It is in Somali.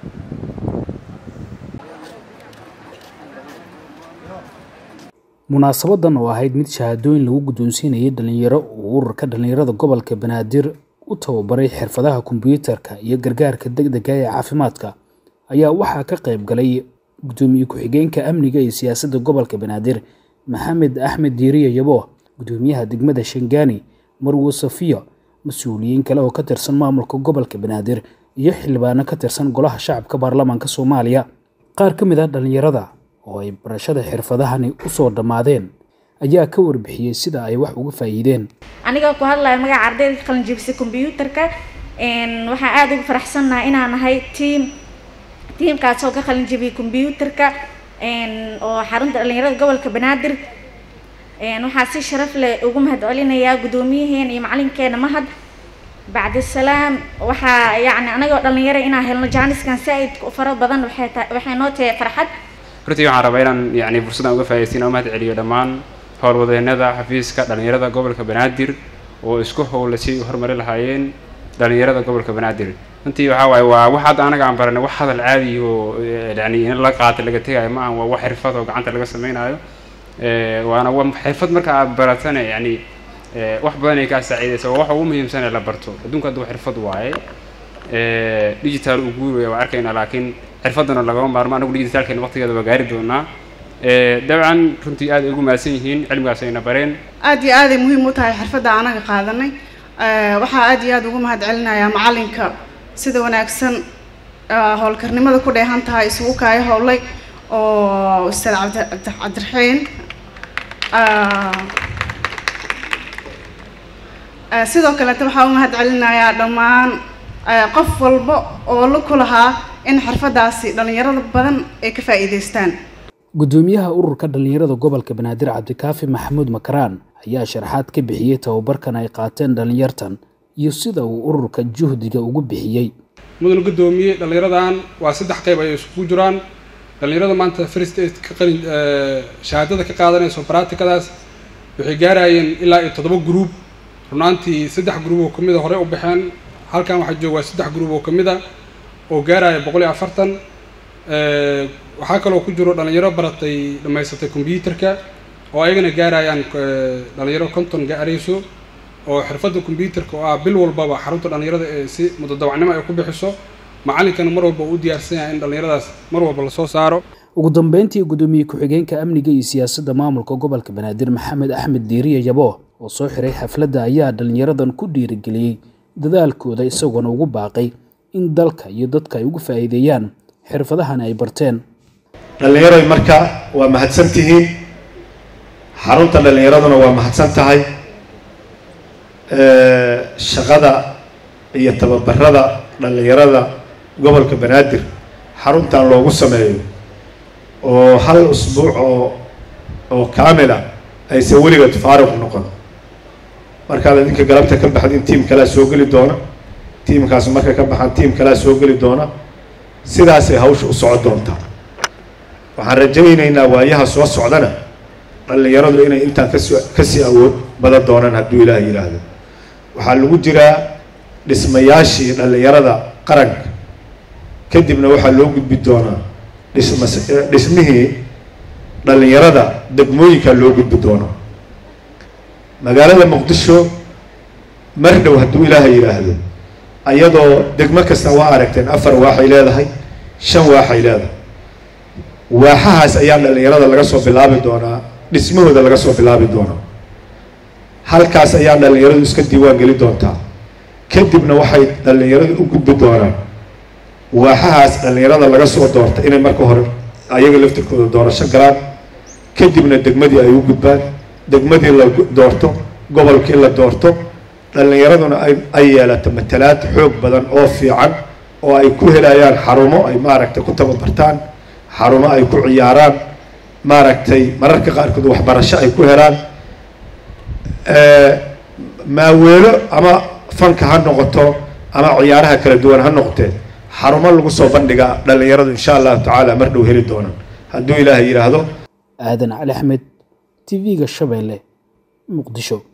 munaasabadan oo ahayd mid shahaadooyin lagu guddoonsiinayay dhalinyaro uu ururka dhalinyarada gobolka banaadir u tababaray xirfadaha kombiyuutarka iyo gargaarka degdega ee caafimaadka ayaa waxaa ka qayb galay gudoomiye ku-xigeenka amniga iyo siyaasadda gobolka banaadir maxamed axmed diiriye yabo gudoomiyaha degmada shangaani marwo safiya mas-uuliyiin kale oo ka tirsan maamulka gobolka banaadir iyo xildhibaano ka tirsan golaha shacabka baarlamaanka soomaaliya qaar ka mid ah dhalinyarada oo ay barashada xirfadahani usoo dhammaadeen ayaa ka warbixiyey sida ay wax uga faa'iideen aniga ku hadlaya magaca ardayda ka qalin jebisay kombyuutarka waxaan aada ugu faraxsannahay inaan nahay tiam tiamkaas oo ka qalin jebiyay kombyuutarka oo xarunta dhalinyarada gobolka banaadir waxaa si sharaf leh ugu mahad celinayaa guddoomiyaheena iyo macalinkeena mahad bacdisalaam waxaa yacni anagoo dhalinyaro inaan helno jaaniskan saa-id fara badan waxay ta waxay noo tahay farxad runtii waxaan rabaa inaan yani fursaddan uga faa'idaysiin oo mahad celiyo dhammaan howlwadeenada xafiiska dhalinyarada gobolka banaadir oo isku howla si u horumari lahaayeen dhalinyarada gobolka banaadir runtii waxaa waaye waa wax hadda anaga aan baranay wax hadal caadi oo yani in la qaata laga tegayo ma ahan waa wax xirfad oo gacanta laga samaynayo waana wa xirfad marka aad baratana yani wax badan ay kaa saaciidaysa waa waxa ugu muhiimsan ee la barto adduunka hadda xirfad waaye digital uu guuraya waa arkayna laakiin xirfadana lagama maarmo anagu digitaalkeena waqtigeeda waa gaari doonaa dabcan runtii aad ay ugu mahadsan yihiin cilmigaas ayna bareen aad iyo aaday muhiim u tahay xirfadda anaga qaadanay waxaa aad iyo aad ugu mahad celinayaa macalinka sida wanaagsan howlkarnimada ku dheehan tahay isugu kaayo howlay oo ustaad cabdiraxiin sidoo kaleeta waxaa u mahad celinayaa dhammaan qof walba oo la ku lahaa in xirfadaasi dhalinyarada badan ay ka faa'iidaystaan guddoomiyaha ururka dhalinyarada gobolka banaadir cabdikaafi maxamuud makaraan ayaa sharaxaad ka bixiyey tababarkan ay qaateen dhalinyartan iyo sida uu ururka juhdiga ugu bixiyey mudan guddoomiye dhalinyaradan waa saddex qayb ay isugu jiraan dhalinyarada maanta first aid ka qalin shahaadada ka qaadanayso baraatikadaas waxay gaarayeen ilaa iyo toddoba gruub runaantii saddex gruub oo kamid a horey u baxeen halkan waxaa joogaa saddex gruub oo kamid a oo gaaraya boqol iyo afartan waxaa kaloo ku jiro dhalinyaro baratay dhammaysatay combyuutarka oo ayagana gaarayaan dhalinyaro konton gaarayso oo xirfadda combyuutarka oo ah bil walbaba xarunta dhalinyarada ee si mudadawacnimo ay ku bixiso macalinkana mar walba uu diyaarsan yahay in dhalinyaradaas mar walba lasoo saaro ugu dambeyntii guddoomiye ku-xigeenka amniga iyo siyaasadda maamulka gobolka banaadir maxamed axmed diiriye yabo oo soo xiray xafladda ayaa dhalinyaradan ku dhiirigeliyey dadaalkooda isagoona ugu baaqay in dalka iyo dadka ay ugu faa'iideeyaan xirfadahan ay barteen dhallinyaroy marka waa mahadsan tihiin xarunta dhallinyaraduna waa mahadsan tahay shaqada iyo tababarada dhallinyarada gobolka banaadir xaruntan loogu sameeyo oo hal usbuuc oo oo kaamila aysan weligeed faaruq noqon markaad idinka galabta ka baxdin tiim kalea soo geli doona tiimkaas markay ka baxaan tiim kalea soo geli doona sidaasay hawsha u soco doontaa waxaan rajaynaynaa waayaha soo socdana dhallinyaradu inay intaan kasoo kasii awood badan doonaan hadduu ilaah yidhaahdo waxaa lagu jiraa dhismayaashii dhallinyarada qaranka kadibna waxaa loo gudbi doonaa dhisma dhismihii dhallinyarada degmooyinkaa loo gudbi doonaa magaalada muqdisho mar dhow hadduu ilaaha yidhaahdo ayadoo degmo kasta waa aragteen afar waaxay leedahay shan waaxay leedahay waaxahaas ayaa dhallinyarada laga soo bilaabi doonaa dhismahooda laga soo bilaabi doonaa halkaas ayaa dhallinyaradu iska diiwaan geli doontaa kadibna waxay dhallinyaradu u gudbi doonaan waaxahaas dhallinyarada laga soo doorta inay marka hore ayaga laftirkooda doorasho galaan kadibna degmadii ay u gudbaan degmadii la doorto gobolkii la doorto dhallinyaraduna ay ay yeelato matalaad xoog badan oo fiican oo ay ku helayaan xarumo ay maaragtay ku tababartaan xarumo ay ku ciyaaraan maaragtay mararka qaarkood waxbarasho ay ku helaan maaweelo ama fanka ha noqoto ama ciyaaraha kala duwan ha noqotee xarumo lagu soo bandhiga dhallinyaradu insha allahu tacaala mar dhow heli doonaan hadduu ilaahay yidhaahdo aadan cali axmed t v-ga shabeelle muqdisho